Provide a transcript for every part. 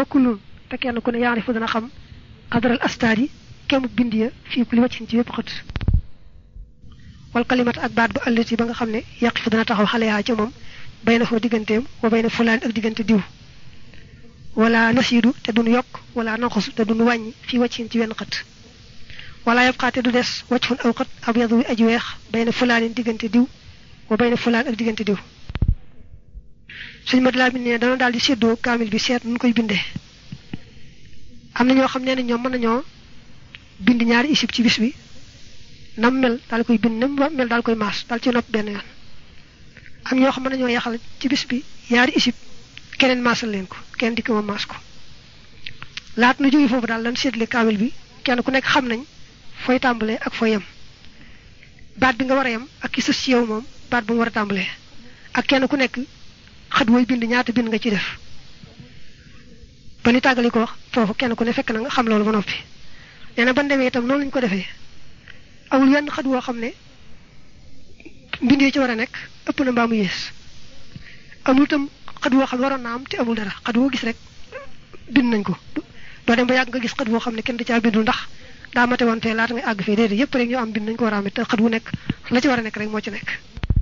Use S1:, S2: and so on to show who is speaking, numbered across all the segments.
S1: wa kullun te kenn ku ne yaarifu dana xam qadral astaadi kemu bind ya fii ku li wàccin ci wépp xët wal kalimat ak baat bu allati ba nga xam ne yaqifu dana taxaw xale yaa ca moom bay na foo digganteem wa bay na fulaan ak diggante diw wala nasiidu te duñ yokk wala nanxus te duñ wàññi fii wàccin ci wenn xët wala yabqaate du des wàcc fun aw xët ab yadu wi aji weex bay na fulaanin diggante diw wa bay na fulaan ak diggante diw suñ mat laa bind ne dana daal di séddoo kaamil bi seet nu koy bindee am na ñoo xam ne ñoom mën nañoo bind ñaari isib ci bis bi nam mel daal koy bind nam mel daal koy maas daal ci nopp benn yoon am ñoo xam mën nañoo yaxal ci bis bi ñaari isib keneen maasal leen ko kenn dikk ma maas ko laat nu jóge foofu daal lan seetle kaamil bi kenn ku nekk xam nañ fooy tàmbalee ak fooy yem baat bi nga war a yem ak ki sës ci yow moom baat bu mu war a tàmbalee ak kenn ku nekk xët wooy bind ñaata bind nga ci def ba ni tàggali ko wax foofu kenn ku ne fekk na nga xam loolu ba noppi nee na ban demee itam noonu lañu ko defee amul wenn xët woo xam ne mbind yi ci war a nekk ëpp na mbaa mu yées amul itam xët woo xam ne waroon na am te amul dara xët woo gis rek bind nañ ko doo dem ba yàgg nga gis xët woo xam ne kenn da caa bindul ndax daa mate woon fee laata ngay àgg fee déedéet yëpp rek ñu am bind nañ ko war a am te xët wu nekk la ci war a nekk rek moo ci nekk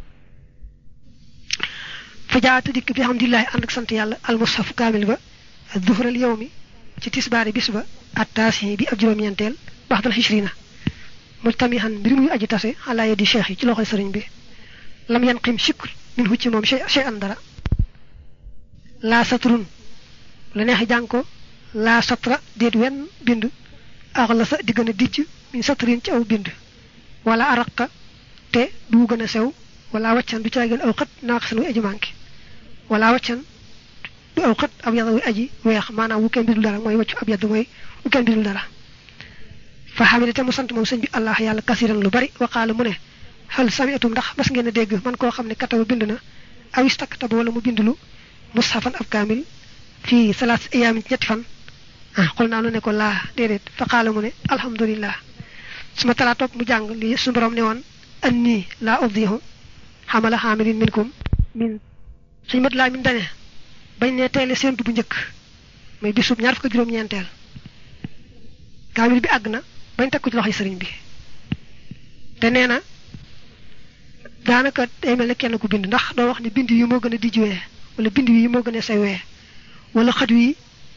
S1: fa jaata dikk bi alhamdulilahi ànd ak sant yàlla almushaf kaamil ba duhral yow mi ci tisbaari bis ba attaasi bi ab juróom-ñeenteel baxdal xishrina multamihan mbir muy aji tase xalaa yadi cheikh yi ci loxoy sëriñ bi lam yan xim sikk min hu ci moom chey an dara laa satrun la neexi jàng ko laa satra déet wenn bind ax la sa di gën a dijj min satrin ci aw bind wala araqa te du gën a sew wala waccan du caa gën aw xët naaqisan wu aji manqué wala waccan du aw xët ab yàlla wu aji weex maanaam wu kenn bindul dara mooy waccu ab yàlla mooy wu kenn bindul dara fa xamide te mu sant moom sëñ bi allah yàlla kasiran lu bari waqaala mu ne xal samiatum ndax mas ngeen a dégg man koo xam ne kataba bind na awis takkataba wala mu bindulu mushafan ab kaamil fii salaas ayaamin ci ñetti fan ah xol naa nu ne ko laa déedéet fa qaala mu ne alhamdulillah suma talaa topp mu jàng li suñu borom ne woon anni laa uddihu xamala xaamilin minkum min suñ mat laa min dane bañ ne teele séentu bu njëkk muy bisub ñaar fukk juróom-ñeenteel kaamil bi àgg na bañ teg ko ci loxoy sëriñ bi te nee na daanaka day mel ne kenn ku bind ndax doo wax ne bind yi moo gën a dijjuwee wala bind yi moo gën a sewee wala xët wi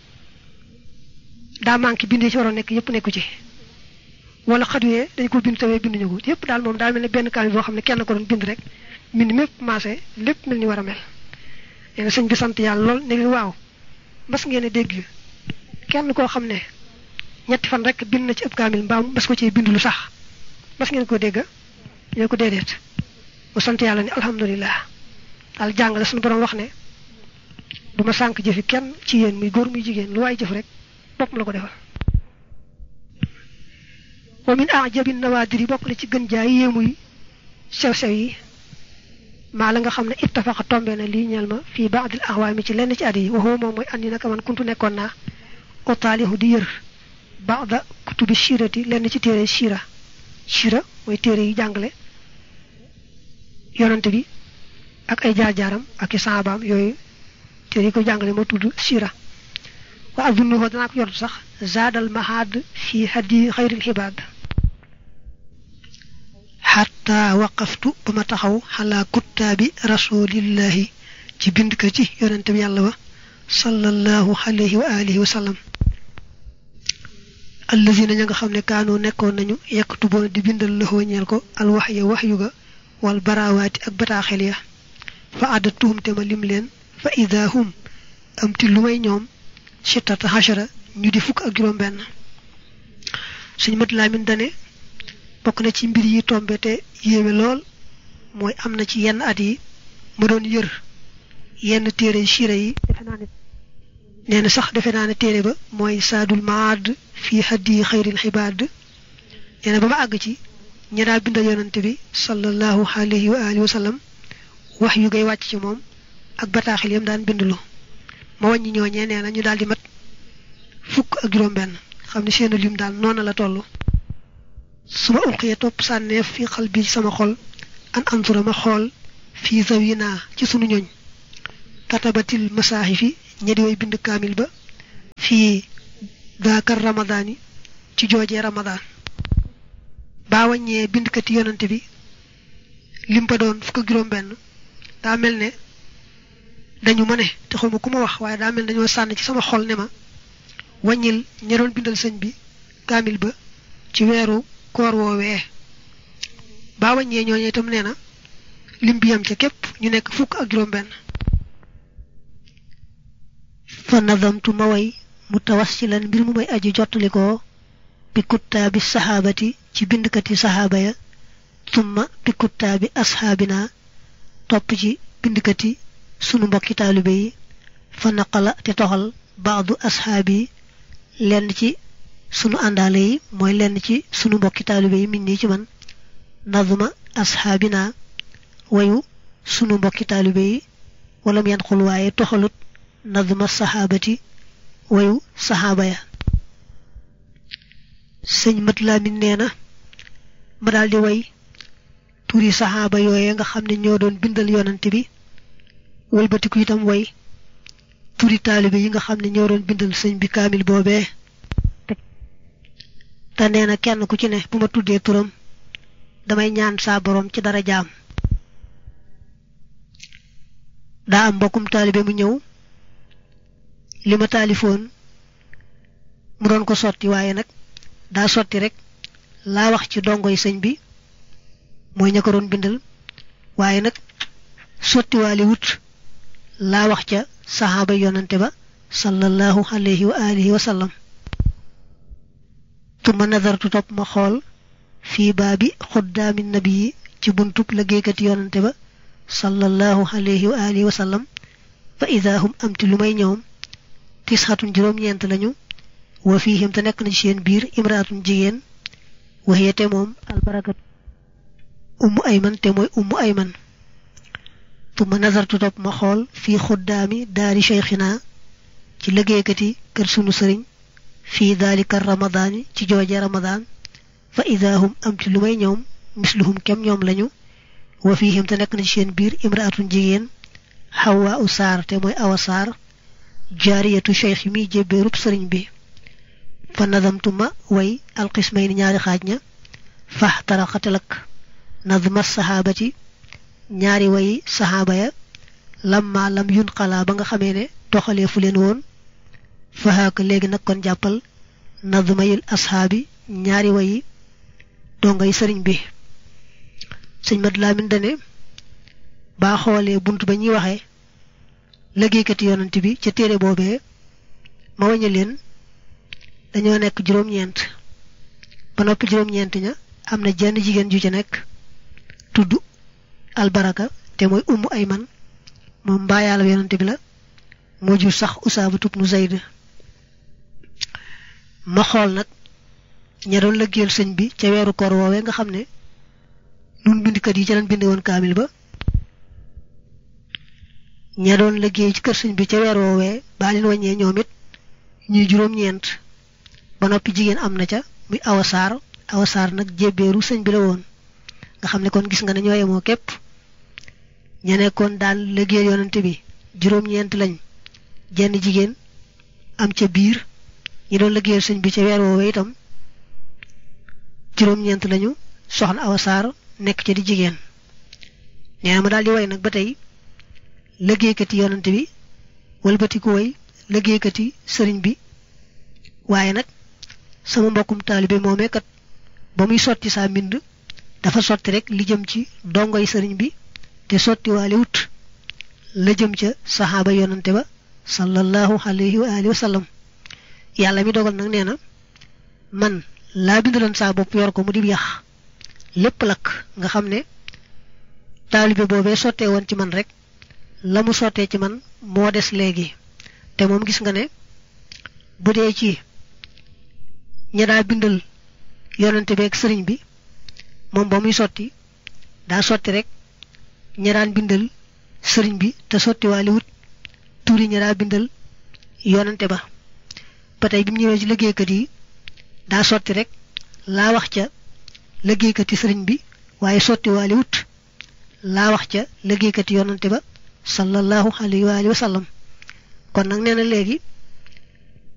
S1: daa manqué bind yi ci waroon nekk yëpp nekku ci wala xët wee dañ ko bind tawee binduñu ko yëpp daal moom daal mel ne benn kaamil boo xam ne kenn ko doon bind rek mbind mépp maase lépp mel ni war a mel nee na sëñ bi sant yàlla lool ne leen waaw mas ngeen a dégg kenn koo xam ne ñetti fan rek bind na ci ëpp kaamil mbaam mas ko ci bind lu sax mas ngeen ko dégg ñoo ko déedéet mu sant yàlla ni alhamdulilah daal jàng la suñu borom wax ne duma sànq jëfi kenn ci yéen muy góor muy jigéen lu waay jëf rek bopp la ko defal wa min ajabi nawaadir yi bokk na ci gën jaay yéemuy sew-sew yi maa la nga xam ne ittafaqa tombe na lii ñeel ma fii baadil axwaami ci lenn ci at yi waxoo moom mooy andi naka man kuntu nekkoon naa otaalihu di yër baada kutubi shirati lenn ci téere shira shira mooy téere yi jàngale yonante bi ak ay jaar-jaaram ak i saabaam yooyu téere yi ko jàngale moo tudd shira wa azunnuhu danaa ko yortu sax zaadal mahad fi hadi xayril xibaad xatta waqaftu ba ma taxaw xalaa kuttaabi rasulillahi ci bind ka ci yonente bi yàlla ba sallallahu alayhi wa alihi wa sallam allazina ña nga xam ne kaanoo nekkoon nañu yaktuboon di bindal lëxoo ñeel ko alwaxya waxyu ga wal baraawaati ak bataaxel ya fa àddatuhum te ma lim leen fa ida hum am ti lu may ñoom sittata hachara ñu di fukk ak juróom benn suñ mat laamin dane bokk na ci mbir yi tombe te yéeme lool mooy am na ci yenn at yi ma doon yër yenn téere siira yi defe naa ne nee na sax defe naa ne téere ba mooy saadul maad fii haddi xayril xibaad nee na ba ma àgg ci ña daa bindal yonante bi sallallahu alayhi wa alihi wa sallam wax yu ngay wàcc ci moom ak bataaxil yam daan bindlu ma wàññi ñooñee nee na ñu daal di mat fukk ak juróom-benn xam ne seenu lim daal noona la toll su ma ulqiyee topp sànneef fi xal bi sama xol an ansura ma xool fii zawina ci sunu ñooñ katabatil masaahifi ñedi way bind kaamil ba fii daakar ramadaani ci joojee ramadaan baa wàññee bindkati yonante bi lim ba doon fukk ak juróom benn daa mel ne dañu ma ne te xawma ku ma wax waaye daa mel ne dañoo sànn ci sama xol ne ma wàññil ña doon bindal sëñ bi kaamil ba ci weeru koor woowee baa wàññee ñooñu itam nee na lim bi yam ca képp ñu nekk fukk ak juróom benn fa nadamtu ma way mutawassilan mbir mu may aji jottalikoo bi kuttaabi saxaabati ci bindkati saxaaba ya summa bi kuttaabi asxaabina topp ci bindkati sunu mbokki taalibe yi fa naqala te toxal baadu asxaabi yi lenn ci sunu àndaale yi mooy lenn ci sunu mbokki taalibe yi min nii ci man nazma asxaabina wayu sunu mbokki taalibe yi wala mu yan xul waaye toxalut nazma saxaabati wayu saxaaba ya sëñ mat laamin nee na ma daldi way turi saxaaba yooye nga xam ne ñoo doon bindal yonante bi wëlbatiku itam way turi taalibe yi nga xam ne ñoo doon bindal sëñ bi kaamil boobee te nee na kenn ku ci ne bu ma tuddee turam damay ñaan saa boroom ci dara jaam daa am mbokkum taalibe mu ñëw li ma taalifoon mu doon ko sotti waaye nag daa sotti rek laa wax ci dongoy sëñ bi mooy ña ko doon bindal waaye nag sottiwaali wut laa wax ca saxaaba yonante ba sallallahu alayhi wa alihi wa sallam tuma nazartu topp ma xool fii baabi xuddaami nabi ci buntub liggéeykati yonante ba sallallahu alayhi wa alihi wa sallam fa ida hum amti lu may ñoom tisxatun juróom-ñeent lañu wa fiihim te nekk na ci seen biir imraatun jigéen waxiyate moom albarakat ummu ayman te mooy ummu ayman tuma nazartu topp ma xool fii xuddaami daari cheikhina ci liggéeykati kër sunu sëriñ fii daalika ramadaani ci jooje ramadaan fa ida hum am ci lu may ñoom misluhum kem ñoom lañu wa fiihim te nekk na ci seen biir imraatun jigéen xawaa u saar te mooy awa saar jaariyatu cheikh yi muy jébbeerub sëriñ bi fa nadamtu ma way alxismay ni ñaari xaaj ña fax taraxatelak nadma saxaabati ñaari wayi saxaaba ya lamma lam yun xalaa ba nga xamee ne doxalee fu leen woon faxaaka léegi nag kon jàppal nadmayil asxaabi ñaari wayi dongay sëriñ bi sëñ mat laamin dane baa xoolee bunt ba ñuy waxee liggéeykati yonent bi ca téere boobee ma wañu leen dañoo nekk juróom-ñeent ba noppi juróom-ñeent ña am na jenn jigéen ju ca nekk tudd albaraka te mooy ummu ayman moom mbaayaala yonante bi la moo jur sax usaaba tub nu zayd ma xool nag ña doon lëggéeyal sëñ bi ca weeru koor woowee nga xam ne nun bindkat yi ca leen bind woon kaamil ba ña doon lëggéey ci kër sëñ bi ca weer woowee baa leen wàññee ñoom it ñuy juróom-ñeent ba noppi jigéen am na ca muy awasaar awasaar nag jébbeeru sëñ bi la woon nga xam ne kon gis nga ne ñoo yemoo képp ña nekkoon daan liggéey yonante bi juróom-ñeent lañ jenn jigéen am ca biir ñi doon liggéeyal sëñ bi ca weer woowee itam juróom-ñeent lañu soxna awasaar nekk ca di jigéen nee na ma daal di way nag ba tey liggéeykati yonante bi walbati ku way liggéeykati sëriñ bi waaye nag sama mbokkum taalibe moomee kat ba muy sotti saa mbind dafa sotti rek li jëm ci dongoy sëriñ bi te sotti waale wut la jëm ca saxaaba yonante ba sallallahu alayhi wa alihi wa sallam yàlla mi dogal nag nee na man laa bindaloon saa bopp yor ko mu di yax lépp lakk nga xam ne taalibe boobee sottee woon ci man rek la mu sottee ci man moo des léegi te moom gis nga ne bu dee ci ña daa bindal yonante beeg sëriñ bi moom ba muy sotti daa sotti rek ña daan bindal sëriñ bi te sotti waale wut tuuri ña daa bindal yonante ba ba tey bi mu ñëwee ci liggéeykat yi daa sotti rek laa wax ca liggéeykati sëriñ bi waaye sotti waale wut laa wax ca liggéeykati yonante ba sallallahu alayhi wa alihi wa sallam kon nag nee na léegi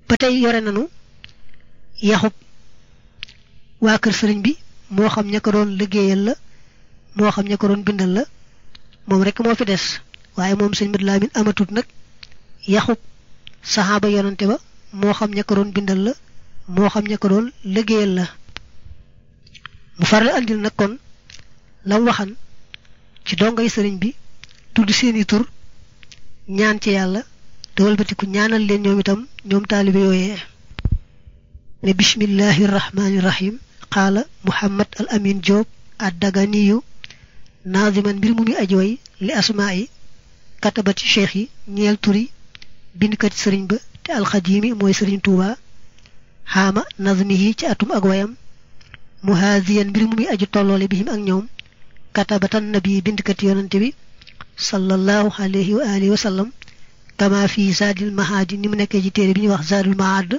S1: ba tey yore nanu yaxub waa kër sëriñ bi moo xam ña ko doon liggéeyal la moo xam ña ko doon bindal la moom rek moo fi des waaye moom sëñ Madu Lamin amatut nag yaxub saxaaba yonante ba moo xam ña ko doon bindal la moo xam ña ko doon liggéeyal la mu faral andil nag kon lam waxan ci dongay sëriñ bi tudd seeni tur ñaan ci yàlla te walbatiku ñaanal leen ñoom itam ñoom taalibe yooyee ne bismillahi rahmaani rahim qaala muhammad al amin Diop addaganiyu naaziman mbir mu muy ajooy li asmaa yi katabati cheikh yi ñeel turi bindkat sëriñ ba te alxadimi mooy sëriñ tuuba xaama nazmihi ci atum ak wayam muhaziyan mbir mu muy aju tolloole bihim ak ñoom katabatan nabi bindkat yonante bi sallallahu alayhi wa alihi wa sallam kama fi zaadil mahaadi ni mu nekkee ci téere bi ñuy wax zaadul mahaad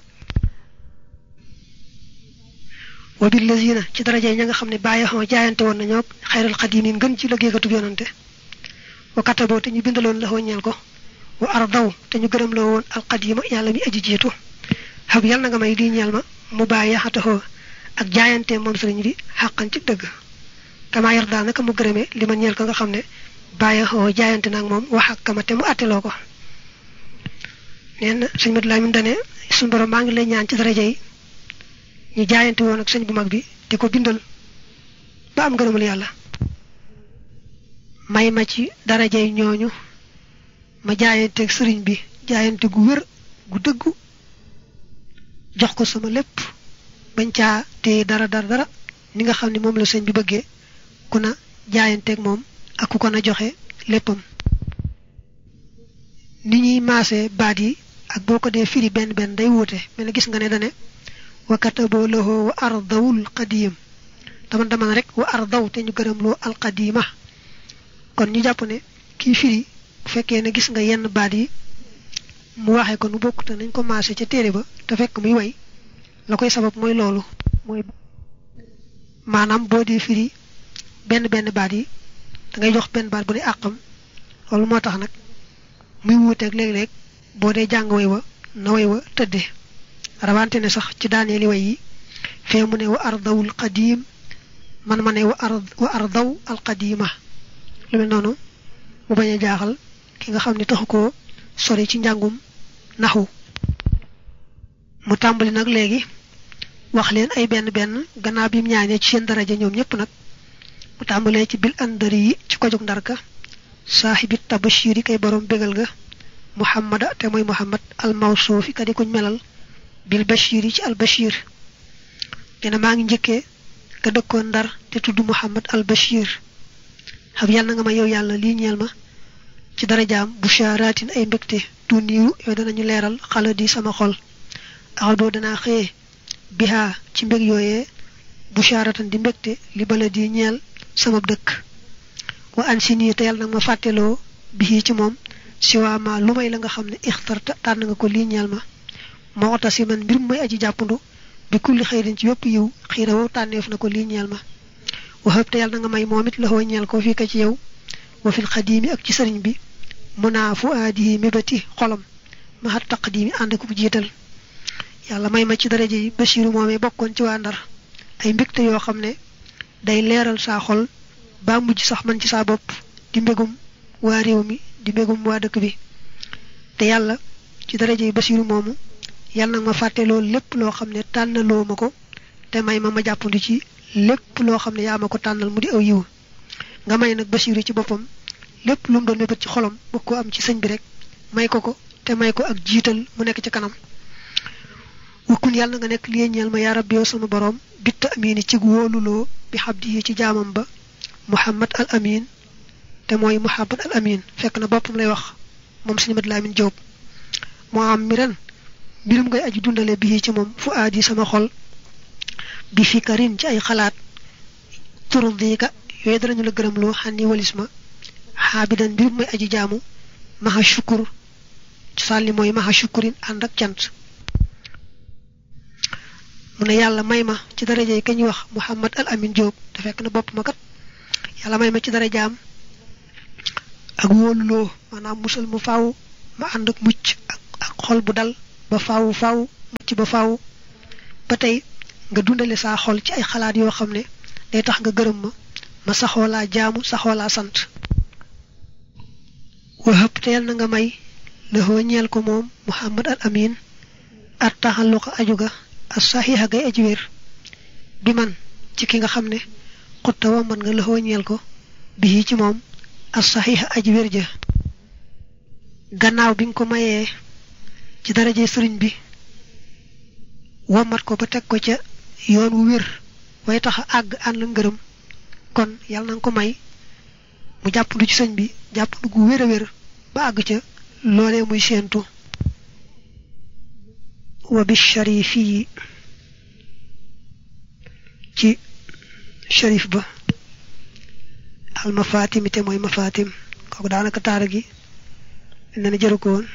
S1: wa billazina ci daraja yi ña nga xam ne bàyyi xoo jaayante woon nañoo xayral xadimin ngën ci liggéeykatub yonante wa kataboo te ñu bindaloon la ñeel ko wa ardaw te ñu gërëm loo woon alqadima yàlla mi aji jiitu xab yàlla na nga may di ñeel ma mu bàyyi yaxataxoo ak jaayante moom sëriñ bi xàqan ci dëgg kama yar daal naka mu gërëmee li ma ñeel ko nga xam ne bàyyi xoo jaayante nag moom wax ak kama te mu àtteloo ko nee na sëñ Madu Lamin dane suñu borom maa ngi lay ñaan ci daraja yi ñu jaayante woon ak sëñ bu mag bi di ko bindal ba am ngërëmul yàlla may ma ci daraja yi ñooñu ma jaayanteeg sëriñ bi jaayante gu wér gu dëggu jox ko sama lépp bañ caa téye dara dara dara ni nga xam ne moom la sëñ bi bëggee ku na jaayanteeg moom ak ku ko na joxe léppam ni ñuy maase baat yi ak boo ko dee firi benn benn day wuute mel ne gis nga ne dane wa kataboo lahu wa ardawul qadim dama dama rek wa ardaw te ñu gërëm loo alqadima kon ñu jàpp ne kii firi bu fekkee ne gis nga yenn baat yi mu waxee ko nu bokk te nañ ko maase ca téere ba te fekk muy way la koy sabab mooy loolu mooy maanaam boo dee firi benn benn baat yi da ngay jox benn baat bu ne àqam loolu moo tax nag muy wuuteeg léeg-léeg boo dee jàng way wa na way wa tëddee rawante ne sax ci daaneeli way yi fee mu ne wa ardawul qadim man ma ne wa ard wa ardaw al qadima lu mel noonu mu bañ a jaaxal ki nga xam ne taxu koo sori ci njàngum naxu mu tàmbali nag léegi wax leen ay benn benn gannaaw bi mu ñaanee ci seen daraja ñoom ñëpp nag mu tàmbalee ci bil andari yi ci ko jóg ndarka saaxibit tabashiri kay borom bégal ga muhammada te mooy muhammad al mawsuufi ka di kuñ melal bil bashir yi ci al bashir dina maa ngi njëkkee ka dëkkoon ndar te tudd muhammad al bashir xam yàlla na nga ma yow yàlla lii ñeel ma ci darajaam busharaatin ay mbégte du niiru yow danañu leeral xala di sama xol axadoo danaa xëyee bihaa ci mbég yooyee busharatan di mbégte li bala di ñeel sama dëkk wa an si nii te yàlla nag ma fàtteloo bii ci moom siwaama lu may la nga xam ne ixtarta tànn nga ko lii ñeel ma moo ota si man mbir mu may aji jàppandu bi kulli xëyrin ci yépp yiw xiira wow tànneef na ko lii ñeel ma waxëb te yàlla na nga may moom it la xoo ñeel ko fii ka ci yow wa fil xadiimi ak ci sëriñ bi mu naa fu aadihi mébati xolam ma xat taqdiimi ànd ko jiital yàlla may ma ci daraja yi Basiiru moomee bokkoon ci waa Ndar ay mbégte yoo xam ne day leeral saa xol ba mujj sax man ci saa bopp di mbégum waa réew mi di mbégum waa dëkk bi te yàlla ci daraja yi Basiiru moomu yàlla nag ma fàtte loolu lépp loo xam ne tànnaloo ma ko te may ma ma jàppandi ci lépp loo xam ne yaa ma ko tànnal mu di aw yiw nga may nag Basiiru ci boppam lépp lu mu doon mébét ci xolam bëgg ko am ci sëñ bi rek may ko ko te may ko ak jiital mu nekk ci kanam wakkun yàlla nga nekk lii ñeel ma yaa rabbi yow sama borom bitta amini ci wóoluloo bi xabdi yi ci jaamam ba muhammad al amin te mooy muhammad al amin fekk na boppam lay wax moom sëñ Madu Lamin Jóob moo am mi ren mbirum ngay aji dundale bii ci moom fu aadi sama xol bi fikarin ci ay xalaat turdiika yooyu danañu la gërëm loo xànni walis ma xaabidan mbirum may aji jaamu maxa shukur sàlli mooy maxa shukurin ànd ak cant mu ne yàlla may ma ci daraja yi kañ wax Muhammad al Amin Diop te fekk na bopp ma kat yàlla may ma ci darajaam ak wóoluloo maanaam musal mu faaw ma ànd ak mucc ak ak xol bu dal ba faaw faaw mucc ba faaw ba tey nga dundale saa xol ci ay xalaat yoo xam ne day tax nga gërëm ma ma saxoo laa jaamu saxoo laa sant wahab te yal na nga may lëxoo ñeel ko moom muhammad al amin at taxalluqa aju ga as saxiixa gay aji wér bi man ci ki nga xam ne xutta wa man nga lëxoo ñeel ko bii ci moom as saxiixa aji wér ja gannaaw bi nga ko mayee ci daraje sëriñ bi womat ko ba teg ko ca yoon wu wér way tax a àgg ànd ngërëm kon yàlla na nga ko may mu jàppandu ci sëñ bi jàppandu gu wér a wér ba àgg ca loolee muy séentu wa bi sharifi yi ci sharif ba al mafatimi te mooy mafatim kooku daanaka taara gi ne na jëru ko woon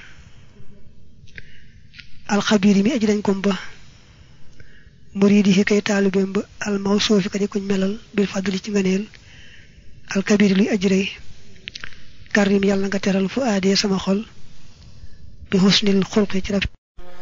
S1: alxabir yi mi aji dañ kom ba muridi yi kay taalibeem ba al mawsuufi ka di kuñ melal bil fadli ci ngëneel alkabir luy aji rëy karim yàlla nga teral fu aadee sama xol bi xusnil xulqi ci rafet